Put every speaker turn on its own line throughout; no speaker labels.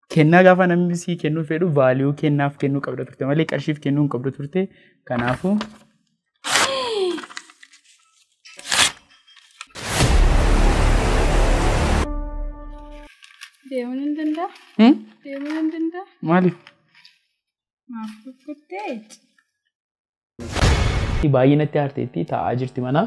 kennaa gaafa namni sii kennuu fedhu vaaliyuu kennaaf kennuu qabda turte malee qarshiif kennuu hin qabdu turte kanaafuu
Deemuun hin danda'a?
Hmm?
Deemuun hin danda'a?
maaliif
Maaf kukkuttee?
baay'ee natti aarteetti taa'aa jirti mana.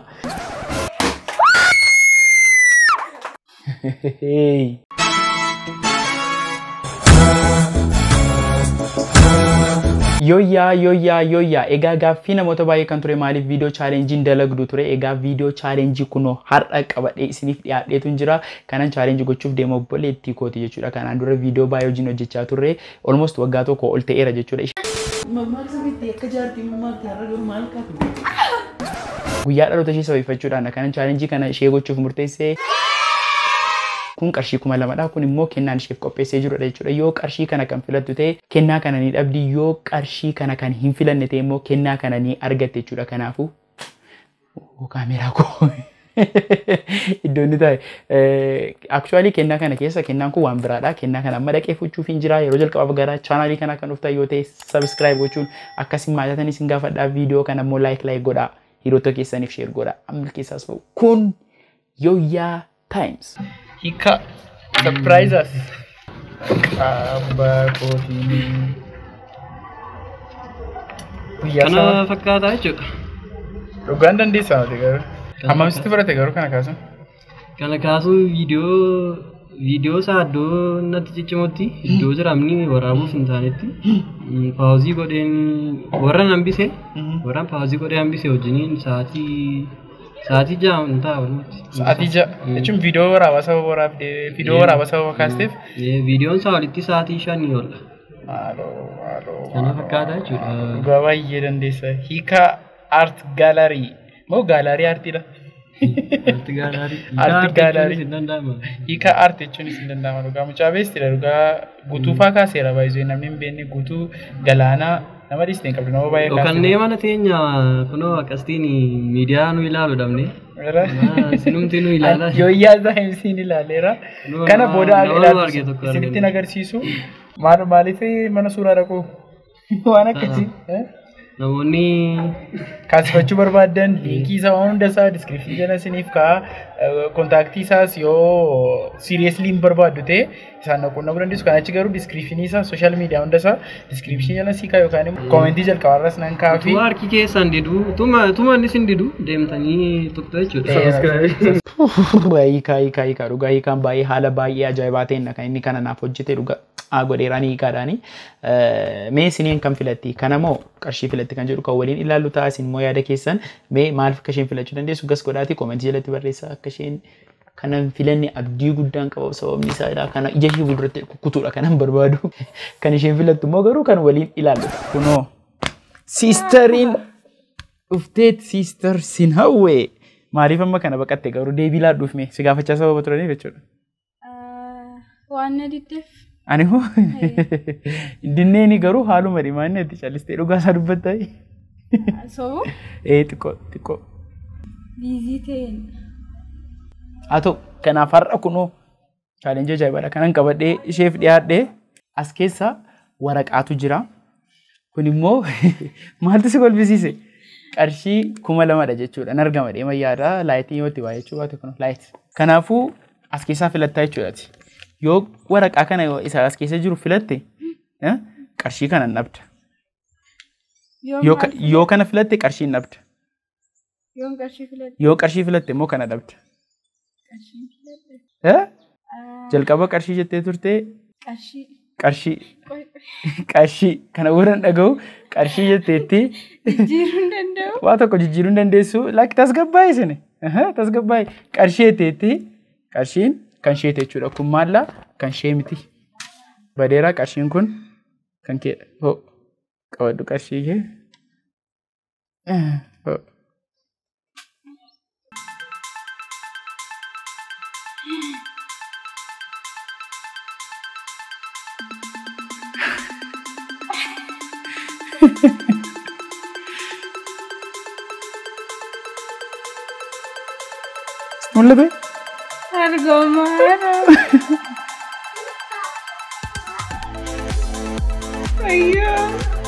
Yooyyaa yooyyaa yooyyaa egaa gaaffii namoota baay'ee kan ture maaliif viidiyoo chaalenjiin dalagdu ture egaa viidiyoo chaalenjii kunoo har'a qabadhee isiniif dhiyaadheetu jira kanan chaalenjii gochuuf deema obboleettii kooti jechuudha kanaan dura viidiyoo baay'ee wajjin hojjechaa turre almost waggaa tokko ol ta'eera jechuudha. guyyaa dhaloota ishee sababeeffachuudhaan kanan chaalenjii kana ishee gochuuf murteessee kun qarshii kuma lamadha kun immoo kennaan isheef qopheessee jirudha jechuudha yoo qarshii kana kan filattu ta'e kennaa kana ni dhabdi yoo qarshii kana kan hin filanne ta'e immoo kennaa kana ni argatte jechuudha kanaafuu kaameeraa koo iddoo inni ta'e aktuwaalii kennaa kana keessa kennaan kun waan biraadha kennaa kana amma dhaqee fuchuuf hin jira yeroo jalqabaaf gara chaanaalii kana kan dhuftan yoo ta'e sabiskiraayib gochuun akkasiin maallatanis hin gaafadhaa viidiyoo kana immoo laayik laayik godhaa hiriyoota keessaniif sheer godhaa amma keessaas ta'u kun yooyyaa taayims. Hika surprises. Qabbaa kootii. Guyyaa
Kana
sana
fakkaataa jechuudha.
dhugaan dandeessaa miti garuu.
Kana
Hammamitti fudhate garuu kana kaasan?
Kana kaasuun viidiyoo viidiyoo isaa iddoo natti ciccimutti iddoo jiramni waraabuuf hin taanetti mm, paawuzii godheen warra hambise warra paawuzii godhee hambise wajjiniin sa'aatii sa'aatii ja'a hin ta'a walumatti.
Sa'aatii ja'a jechuun viidiyoo waraabaa sababa waraabdee viidiyoo waraabaa sababa kaasteef.
Eh, Viidiyoon isaa walitti sa'aatii shanii oolla.
Maaloo maaloo.
Kana fakkaataa jechuudha.
Dhugaa baay'ee dandeessa. Hika art gaalarii. Moo gaalarii aartiidha?
Arti gaalaarii.
Arti gaalaarii.
Hin danda'amu.
Hiika art jechuunis hin danda'ama dhugaa mucaa beestidha dhugaa guutuu faa kaaseera baay'ee namni hin beekne guutuu galaanaa nama dhiiste hin qabdu nama baay'ee
Dhokannee mana teenya kunoo akkasitiin miidiyaa nu ilaalu dhabne. Ah, Sinumti nu ilaalaa.
Yooyyaa saayinsiin ilaaleera.
Nama-
Kana booda
nama
ilaaltu
arge tokko
isinitti
argine.
agarsiisu. Maal maaliif mana suuraa dhaqu? Waan akkasii. eh?
Namoonni
Kaasifachuu barbaaddan liinkii isaa waan hunda isaa diskiripshinii jala isiniif ka'a kontaaktii isaas yoo siiriyeesli hin barbaaddu ta'e isaan quunnamuu dandeessu kan achi garuu diskiripshinii isaa sooshaal miidiyaa hunda isaa diskiripshinii jala sii ka'a yookaan immoo koomentii jalqabaarras nan ka'a fi
utuma harki keessaan didu utuma utuma innis hin didu deemtanii tuqxu jechuudha.
hiikaa hiikaa hiikaa dhugaa hiikaan baay'ee haala baay'ee ajaa'ibaa ta'een kan inni kana naaf hojjete dhugaa haa godheeraan hiikaadhaani mee isiniin kan filatti kana moo qarshii filatti kan jedhu kan waliin ilaallu ta'a isin immoo yaada keessan mee maaliif akka isheen filachuu dandeessu gas godhaati koomentii jalatti barreessaa akka isheen kanan filanne abdii guddaan qaba sababni isaa kana ija ishee fuulduratti kukkutuudha kanan barbaadu kan isheen filattu immoo garuu kan waliin ilaallu kunoo siistariin dhufteet siistar sin hawwee maaliif amma kana baqatte garuu deebii laadhuuf mee si gaafachaa sababa turaniif jechuudha.
Waan na diddeef.
Ani hoo dinneeni garuu haaluma dhimaanne itti callistee dhugaa isaa dubbatta.
Sobu
Ee xiqqoo xiqqoo.
biizii ta'een.
Haa ta'u kanaaf har'a kunoo chaalenjii ajaa'ibaadha kanan qabadhee isheef dhiyaadhee as keessa waraqaatu jira. Kun immoo maaltu si kolfisiise? Qarshii kuma lamadha jechuudha. Nan argama deema yaada laayitii yoo itti waa jechuu baate kun laayit. Kanaafuu as keessaa filattaa jechuudhaati. Yoo waraqaa kana isa as keessa jiru filatte eh, qarshii kana hin dhabda. Yoo ka- Yoo kana filatte qarshii hin dhabda.
Yoon qarshii filadhe.
Yoo qarshii filatte immoo kana dhabda.
Qarshii filadhe.
Eh?
Ah,
Jalqaba qarshii jettee turte
Qarshii.
qarshii
Qoy-
qarshii kana warra hin dhaga'u qarshii jetteetti
Jijjiiruu hin danda'u.
waa tokko jijjiiruu hin dandeessu lakki tasgabbaa'e isin tasgabbaa'e qarshii jetteetti qarshiin kan ishee jechuudha kun maalla kan ishee miti badeeraa qarshiin kun kan keedha hoo qabadhu qarshii kee Eh, hoo. Mul'ate?
Argoomaadha. Wayyoo.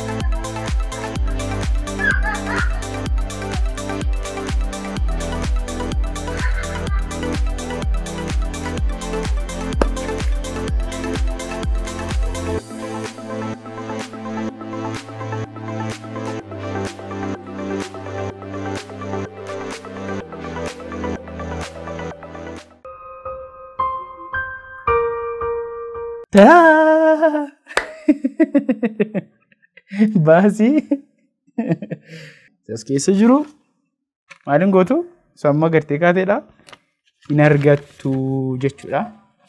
Taa! Baasii. As keessa jiru maaliin gootu? Sun amma gartee kaateedha. Hin argattu jechuudha.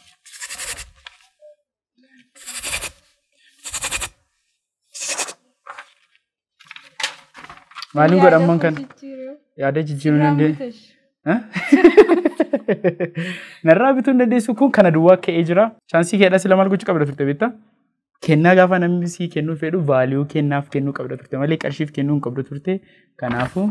Maaliin godhamman kan yaada jijjiiruu dandeenye? Narraa bituu hin dandeessu kun kana duwwaa ka'ee jira. Chaansii keedhaa sila maal gochuu qabda turte beektaa? Kennaa gaafa namni sii kennuu fedhu vaaliyuu kennaaf kennuu qabda turte malee qarshiif kennuu hin qabdu turte. Kanaafuu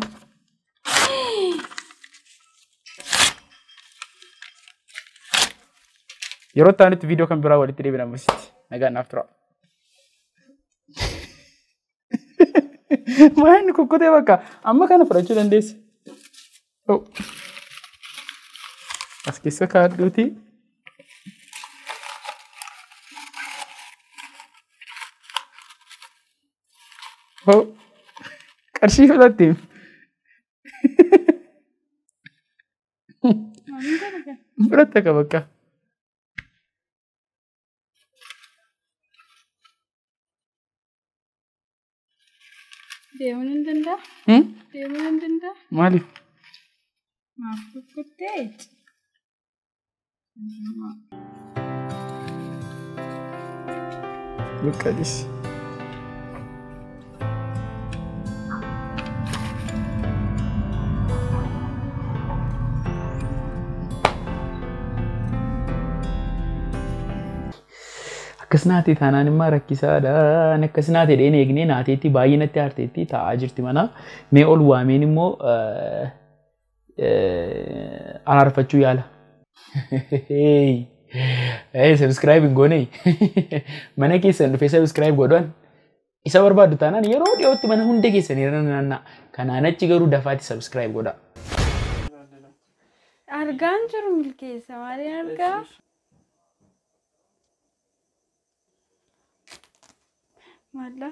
yeroo itti aanutti viidiyoo kan biraa walitti deebiin ammasitti nagaan naaf tura. Maa inni kukkutee bakka amma kana fudhachuu dandeessa. Oh. As keessa kaadhuuti. Oh. Qarshii fudhatte. Fudhatte ka bakka.
Deemuun hin danda'a?
Hmm?
Deemuun hin danda'a?
Maaliif?
Maaf kukkuttee?
Luqqadis. Akkas naatee taanaan immoo rakkisaadha. Ani akkas naatee dheen eegnee naateetti baay'ee natti aarteetti taa'aa jirti mana. Mee ol waameen immoo araarfachuu yaala. Hey, subscribe hin goone. Mana keessan dhufee subscribe godhan. Isa barbaaddu taanaan yeroo dhiyootti mana hunda keessan irra naanna'a. Kanaan achi garuu dafaatti subscribe godha.
Argaan jiru milkeessa maaliin argaa? Maalla?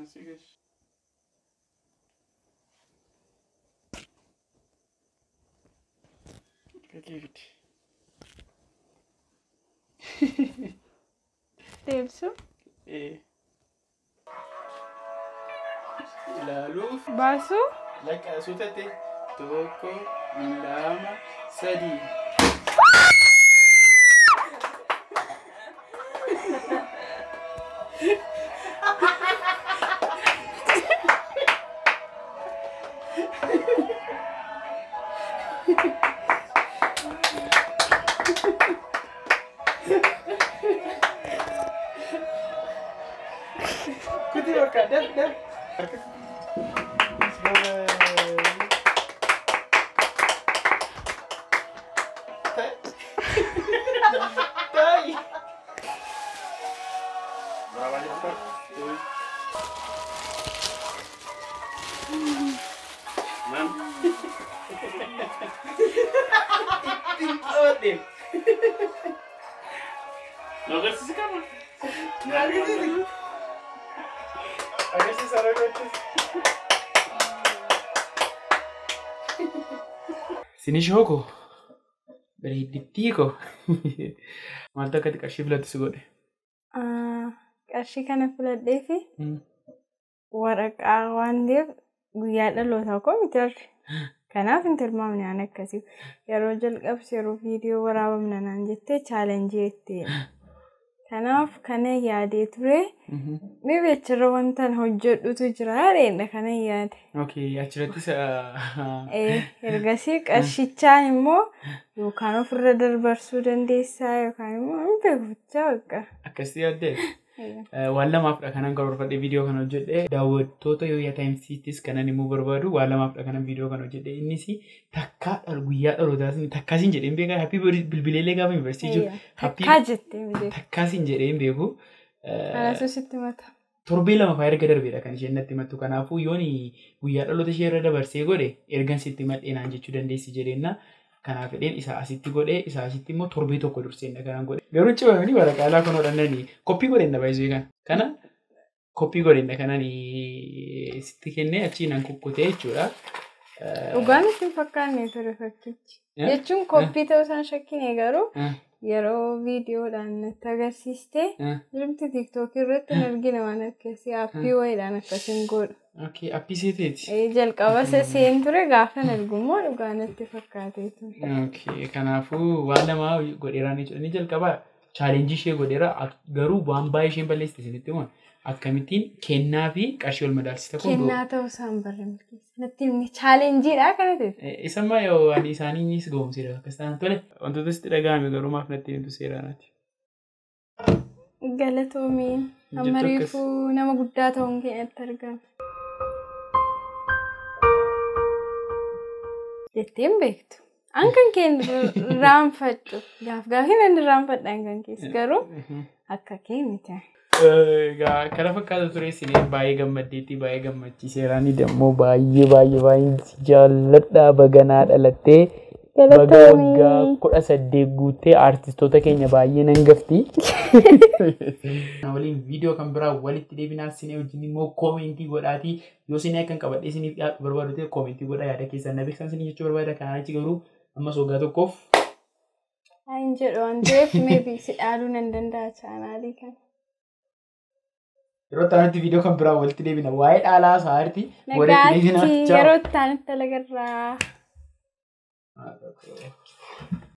Deebsu?
Ilaaluuf
Baasu?
laqqasuu taate tokko lama sadii. Kuti bakka daf daf. Tai. Berapa cepat? Mam. Tintot din. Nagarsis ka mo. Nagarsis. Nagarsis sarap Sinishoo koo bareeddittii koo maaltu akkatti qarshii filattu si godhe?
Qarshii kana filadhee fi waraqaa waan ta'eef guyyaa dhalootaa koo miti arri. Kanaaf hin tilmaamne aan akkasii. Yeroo jalqabsi yeroo viidiyoo waraabamna naan jettee chaalenjii jettee. Kanaaf kana yaadee ture. Mibi achirra wanta hojjedhutu jira haadheedha kana yaade.
Okay, achirrattis
Ergasii qarshichaan immoo yookaan ofirra dabarsuu dandeessaa yookaan immoo hin beekufachaa bakka.
akkasii yaaddee waan lamaafdha kanan karoorfadhe viidiyoo kana hojjedhe daawwattoota yooyaa taayimsiittis kanan immoo barbaadu waan lamaafdha kanan viidiyoo kana hojjedhe innis takkaa dhal guyyaa dhalootaas takkaasiin jedheen beekaa happii bilbileelee gaafa yuunivarsiitii jiru
Takkaa jettee miidhee.
takkaasiin jedheen beeku
Kanatu sitti mata.
torbee lama fa'aa erga darbeedha kan isheen natti himattu. Kanaafuu yoon guyyaa dhaloota ishee irra dabarsee godhe ergan sitti madheenaan jechuu dandeessi jedheenna. Kanaaf fedheen isaa asitti godhee isaa asitti immoo torbee tokko durseenna kanaan godhe. Garuu cimamanii waraqaa kun hodhannanii koppii godheenna baay'isuu kan. Kana koppii godheenna kanaan sitti kennee achii nan kukkutee jechuudha.
Dhugaan isin fakkaanne ture fakkichi. Jechuun koppii ta'uu isaan shakkine garuu yeroo viidiyoodhaan natti agarsiiste jirti tiiktookii irratti hin argine waan akkasii aappii wayiidhaan akkasiin godhu.
Appii seeteeti.
Jalqaba seen ture gaafa hin argummoo dhugaa natti fakkaatee ture.
Kanaafuu waan namaa godheeraan jechuudha. Inni jalqaba chaalenjii ishee godheera garuu waan baay'ee isheen balleessite isinitti himu akkamittiin kennaa fi qarshii wal madaalsita kun.
Kennaa ta'uu isaan barre milkeessa. Natti himni chaalenjiidha kana ta'e.
Isammaa yoo ani isaaniinis goomsiidha akkas ta'an tole wantoota sitti dhaga'ame garuu maaf natti himtu seeraanaati.
Galatoomii amma reefuu nama guddaa ta'uun keenyatti argama. Jetteen beektu. An kan keen raanfadhu. Gaaf gaafii nan raanfadha kan keessa garuu akka kee miti.
Kana fakkaata ture sinee baay'ee gammaddeetti baay'ee gammachiiseeraani dammoo baay'ee baay'ee baay'ee jaalladhaa baganaa dhalattee baga waggaa kudha saddeet guuttee aartistoota keenya baay'ee nan gafti. waliin viidiyoo kan biraa walitti deebinaa sinee wajjin immoo koomentii godhaatii yoo sinee akkan qabadhee siniif dhiyaatu barbaadu ta'e koomentii godhaa yaada keessan na beeksisan sinii jechuu barbaada kanaan achi garuu ammas waggaa tokkoof.
Hin jedhu waan ta'eef meebii si dhaaluu nan danda'a chaanaalii kana.
Yeroo itti viidiyoo kan biraa walitti deebina waa'ee dhaalaa sa'aarti walitti deebina.
Nagaatti yeroo itti agarraa.